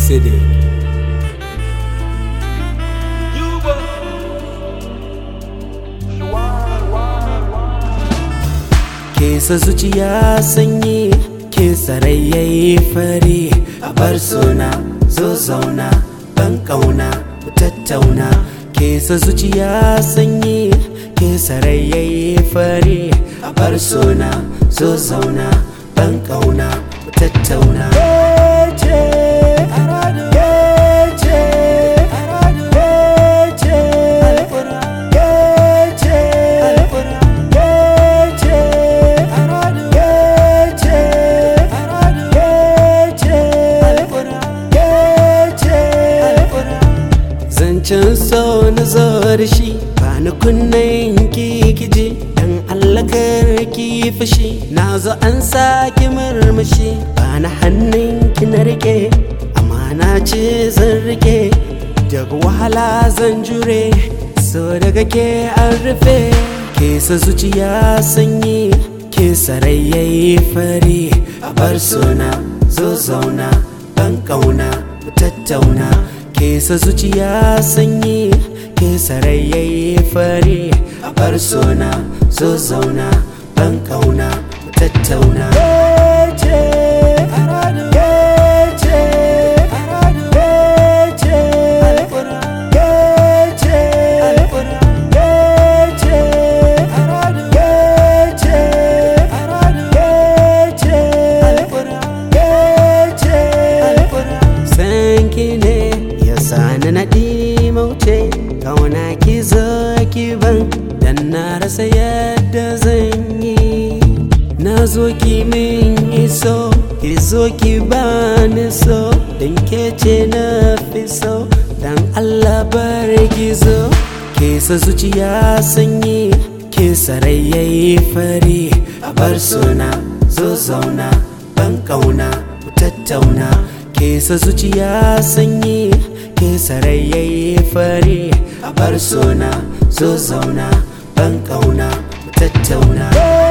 City. Kesa zuciya sanyi, kesa rai yayi fari, a bar suna zo zauna, ban ƙauna mu tattauna. Kesa zuciya sanyi, kesa rai yayi fari, a bar suna zo zauna, ban ƙauna mu tattauna. Zancen so na zo da shi ba ni kunnen kikiji dan Allah kar ki fushi na zo an saki murmushi ba na hannun ki na rike amana ce zan rike daga wahala zan jure so daga ke an rufe ke sa zuciya sanyi ke sarai yayi fari a bar suna zo zauna ban kauna mu tattauna ke sa zuciya sanyi ke sarai yayi fari a bar suna zo zauna ban kauna mu tattauna Sanki ne ya sani na mauce kauna ki zo ki ban dan na rasa yadda zan yi na zo ki min iso ki zo ki bani so dan ke ce na fi so dan Allah bar ki zo ke sa zuciya sanyi ke sarai yayi fari a bar suna zo zauna ban kauna mu tattauna ke sa zuciya sanyi ke sarai yayi fari a bar suna zo zauna ban kauna mu tattauna